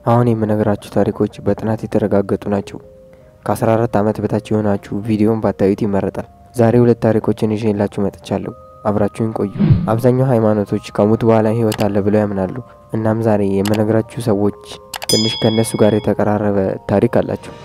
አሁን የምነግራችሁ ታሪኮች በጥናት የተረጋገጡ ናቸው። ከ14 ዓመት በታች የሆናችሁ ቪዲዮን ባታዩት ይመረጣል። ዛሬ ሁለት ታሪኮችን ይዤላችሁ መጥቻለሁ። አብራችሁን ቆዩ። አብዛኛው ሃይማኖቶች ከሞት በኋላ ህይወት አለ ብለው ያምናሉ። እናም ዛሬ የምነግራችሁ ሰዎች ትንሽ ከእነሱ ጋር የተቀራረበ ታሪክ አላቸው።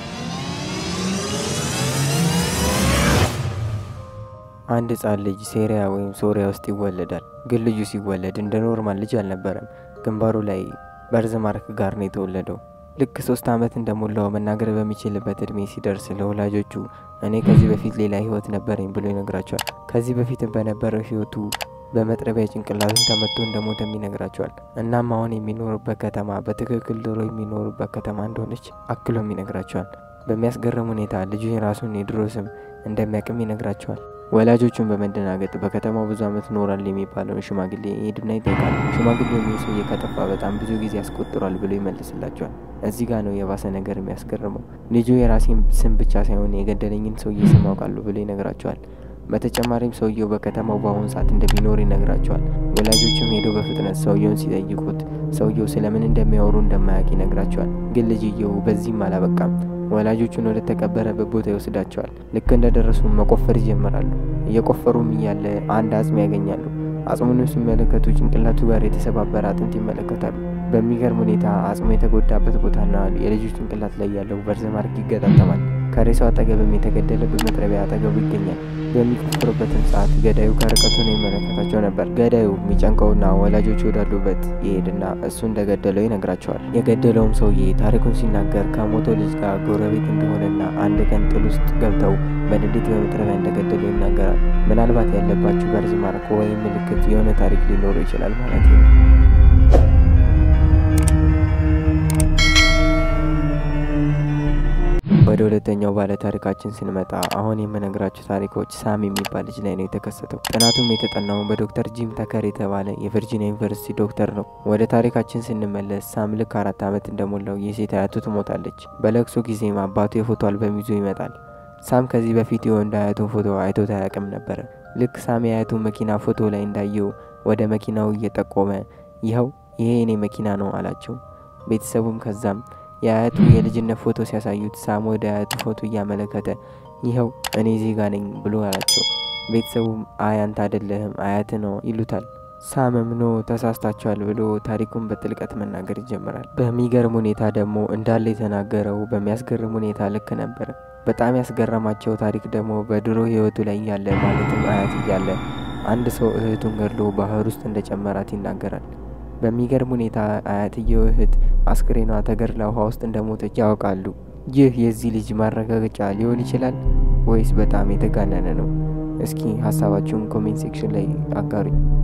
አንድ ህጻን ልጅ ሴሪያ ወይም ሶሪያ ውስጥ ይወለዳል። ግን ልጁ ሲወለድ እንደ ኖርማል ልጅ አልነበረም። ግንባሩ ላይ በርዝ ማርክ ጋር ነው የተወለደው። ልክ ሶስት ዓመት እንደሞላው መናገር በሚችልበት እድሜ ሲደርስ ለወላጆቹ እኔ ከዚህ በፊት ሌላ ህይወት ነበረኝ ብሎ ይነግራቸዋል። ከዚህ በፊትም በነበረው ህይወቱ በመጥረቢያ ጭንቅላቱን ተመቶ እንደሞተም ይነግራቸዋል። እናም አሁን የሚኖሩበት ከተማ በትክክል ድሮ የሚኖሩበት ከተማ እንደሆነች አክሎም ይነግራቸዋል። በሚያስገርም ሁኔታ ልጁ የራሱን የድሮ ስም እንደሚያቅም ይነግራቸዋል። ወላጆቹን በመደናገጥ በከተማው ብዙ ዓመት ኖራል የሚባለውን ሽማግሌ ይሄድና ይጠይቃል። ሽማግሌው ሰውዬ ከጠፋ በጣም ብዙ ጊዜ ያስቆጥሯል ብሎ ይመልስላቸዋል። እዚህ ጋር ነው የባሰ ነገር የሚያስገርመው። ልጁ የራሴን ስም ብቻ ሳይሆን የገደለኝን ሰውዬ ስም አውቃለሁ ብሎ ይነግራቸዋል። በተጨማሪም ሰውየው በከተማው በአሁኑ ሰዓት እንደሚኖር ይነግራቸዋል። ወላጆችም ሄደው በፍጥነት ሰውየውን ሲጠይቁት ሰውየው ስለምን እንደሚያወሩ እንደማያውቅ ይነግራቸዋል። ግን ልጅየው በዚህም አላበቃም። ወላጆቹን ወደ ተቀበረበት ቦታ ይወስዳቸዋል። ልክ እንደደረሱ መቆፈር ይጀምራሉ። እየቆፈሩም እያለ አንድ አጽም ያገኛሉ። አጽሙን ሲመለከቱ ጭንቅላቱ ጋር የተሰባበረ አጥንት ይመለከታሉ። በሚገርም ሁኔታ አጽሙ የተጎዳበት ቦታና የልጁ ጭንቅላት ላይ ያለው በርዝ ማርክ ይገጣጠማል። ከሬሳው አጠገብም የተገደለበት መጥረቢያ አጠገቡ ይገኛል። በሚቆፍሩበትም ሰዓት ገዳዩ ከርቀቱ ነው ይመለከታቸው ነበር። ገዳዩ የሚጨንቀውና ወላጆች ወዳሉበት ይሄድና እሱ እንደገደለው ይነግራቸዋል። የገደለውም ሰውዬ ታሪኩን ሲናገር ከሞተው ልጅ ጋር ጎረቤት እንደሆነና አንድ ቀን ጥል ውስጥ ገብተው በንዴት በመጥረቢያ እንደገደሉ ይናገራል። ምናልባት ያለባችሁ በርዝ ማርክ ወይም ምልክት የሆነ ታሪክ ሊኖረው ይችላል ማለት ነው። ወደ ሁለተኛው ባለ ታሪካችን ስንመጣ አሁን የምነግራችሁ ታሪኮች ሳም የሚባል ልጅ ላይ ነው የተከሰተው። ጥናቱም የተጠናው በዶክተር ጂም ተከር የተባለ የቨርጂኒያ ዩኒቨርሲቲ ዶክተር ነው። ወደ ታሪካችን ስንመለስ ሳም ልክ አራት ዓመት እንደሞላው የሴት አያቱ ትሞታለች። በለቅሶ ጊዜም አባቱ የፎቶ አልበም ይዞ ይመጣል። ሳም ከዚህ በፊት የወንድ አያቱን ፎቶ አይቶት አያውቅም ነበረ። ልክ ሳም የአያቱን መኪና ፎቶ ላይ እንዳየው ወደ መኪናው እየጠቆመ ይኸው ይሄ የኔ መኪና ነው አላቸው። ቤተሰቡም ከዛም የአያቱ የልጅነት ፎቶ ሲያሳዩት ሳም ወደ አያቱ ፎቶ እያመለከተ ይኸው እኔ ዜጋ ነኝ ብሎ አላቸው። ቤተሰቡም አይ አንተ አይደለህም አያት ነው ይሉታል። ሳምም ኖ ተሳስታችኋል ብሎ ታሪኩን በጥልቀት መናገር ይጀምራል። በሚገርም ሁኔታ ደግሞ እንዳለ የተናገረው በሚያስገርም ሁኔታ ልክ ነበረ። በጣም ያስገረማቸው ታሪክ ደግሞ በድሮ ህይወቱ ላይ እያለ ማለትም አያት እያለ አንድ ሰው እህቱን ገድሎ ባህር ውስጥ እንደጨመራት ይናገራል። በሚገርም ሁኔታ አያትየው እህት አስክሬኗ ተገድላ ውሃ ውስጥ እንደሞተች ያውቃሉ። ይህ የዚህ ልጅ ማረጋገጫ ሊሆን ይችላል ወይስ በጣም የተጋነነ ነው? እስኪ ሀሳባችሁን ኮሜንት ሴክሽን ላይ አጋሩኝ።